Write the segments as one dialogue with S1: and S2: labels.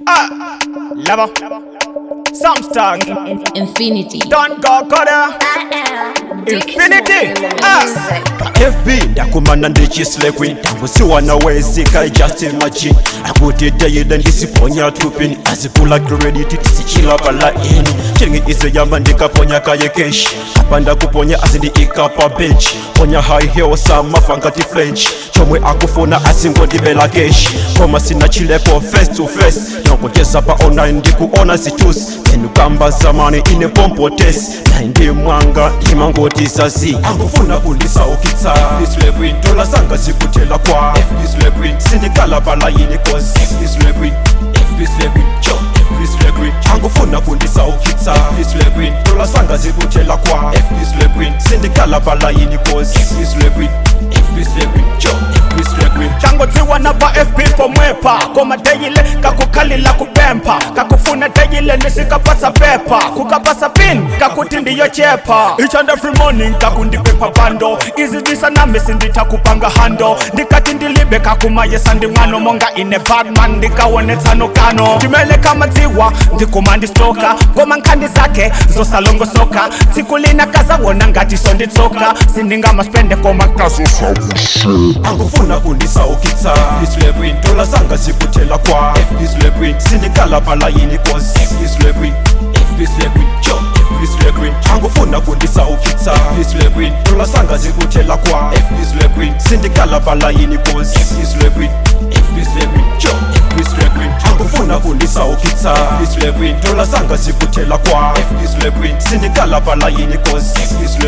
S1: Ah, level. Samstag.
S2: Infinity.
S1: Don't go Koda. Infinity. Ah.
S3: fb ndakumana ndichislekwi tambusiwa nawezika just imagine akuti dayida ndisiponya tupini azikula credit tisichila palaini chiringi izo yamba ndikaponya kaye keshi apa ndakuponya azindi ikapa bench ponya high heel samafangati french chomwe akufuna asingondibela keshi koma sina chilepo face to face nokutesa pa online ndikuona zitusi enukamba zamani ine pompotes naindi mwanga imangoti zazi angufuna kundisaukitsa ndola zanga zikutela kwa sindikala balayini kosi angufuna kundisaukitsa ndola zanga zikutela kwa sindikala balayini kosi
S1: tangotsiwa na va fp pomwepa koma deyile kakukhalila kupempa kakufuna deyile nisikapasa pepa kukapasa pin kakuti ndiyochepa each and every morning kakundipepa bando izidisa nami sindithakupanga hando ndikati ndilibe kakumayesa nding'ano monga ine badman ndikawonetsano kano ndimele kamadziwa ndikuma ndistoka koma nkhandi zakhe zosalongosoka tsiku lina kazawona ngati sonditsoka sindingamaspende koma
S3: angufuna kundisaukitsa ndola zanga zikutela kwa sindikala balayini kosi angufuna kundisaukitsa ndola zanga zikutela kwa sindikala balayini kosi angufuna kundisaukitsa ndola zanga zikutela kwa sindikala balayini kosi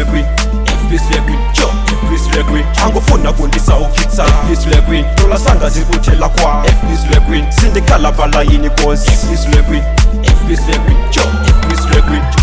S3: angufuna kundisaukitsa ndola zanga zikutela kwa sindikala balayini kosi